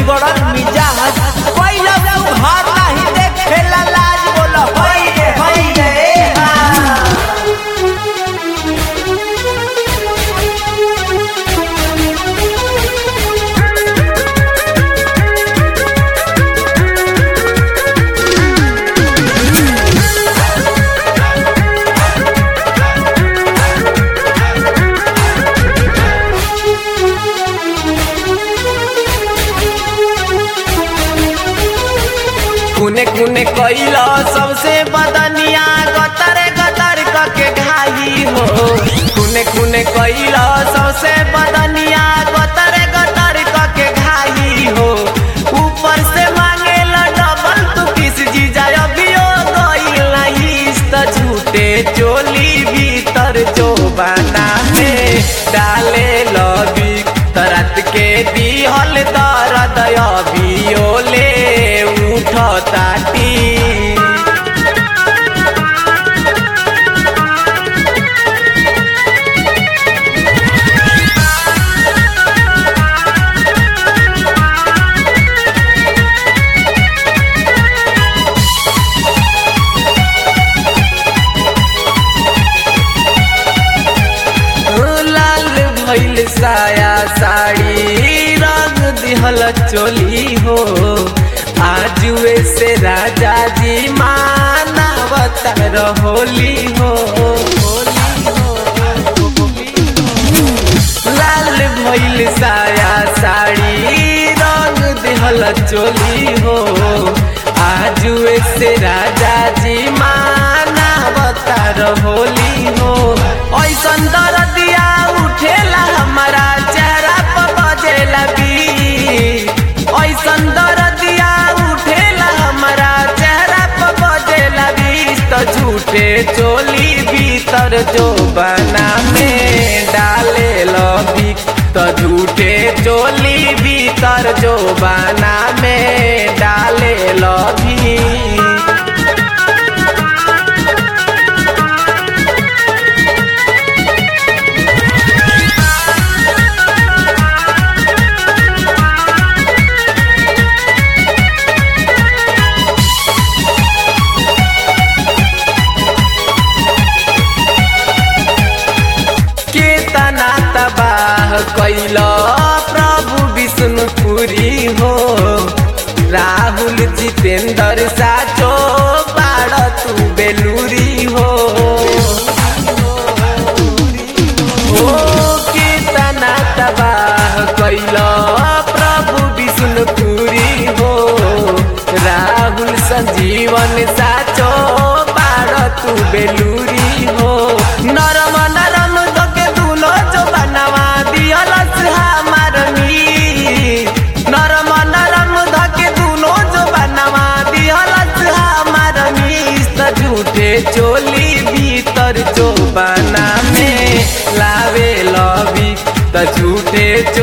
बिगड़ल मिजाज पहिला तू घर नहीं देखेला लाज बोल होई रे होई रे ए हा कुने कुने कैला सबसे बदनिया गतर गतर कके घाई हो कुने कुने कैला सबसे बदनिया गतर गतर कके घाई हो ऊपर से मांगेला डबल तू किस जीजा अभियो गइला इस त झूठे चोली भीतर जो बना में डाले लबी तरत के दिहल दर्द अभियो ले उठ ताटी लाल भइल साया साड़ी रंग दिहल चोली हो आजुए से राजा जी मानवतर होली हो होली हो लाल भइल साया साड़ी रंग दिहल चोली हो आजुए से राजा जी मानवतर होली हो ऐसन दरदिया उठेला हमारा चेहरा पर बजेला भी ऐसन दरदिया उठेला हमारा चेहरा पर बजेला भी तो झूठे चोली भीतर जो बना में डाले लबी तो झूठे चोली भीतर जो बना में डाले लबी केतना तबाह कैल प्रभु विष्णुपुरी हो राहुल जितेंद्र साचो बाड़ तू बेलूरी हो ओ केतना तबाह कैल प्रभु विष्णुपुरी हो राहुल संजीवन साचो बाड़ तू बेलूरी हो नरम नरम दोके दुनो जो बनवा दियलस हमार मी नरम नरम धके दुनो जो बनवा दियलस हमार मीस त झूठे चोली भीतर जो बना में लावे लबी त झूठे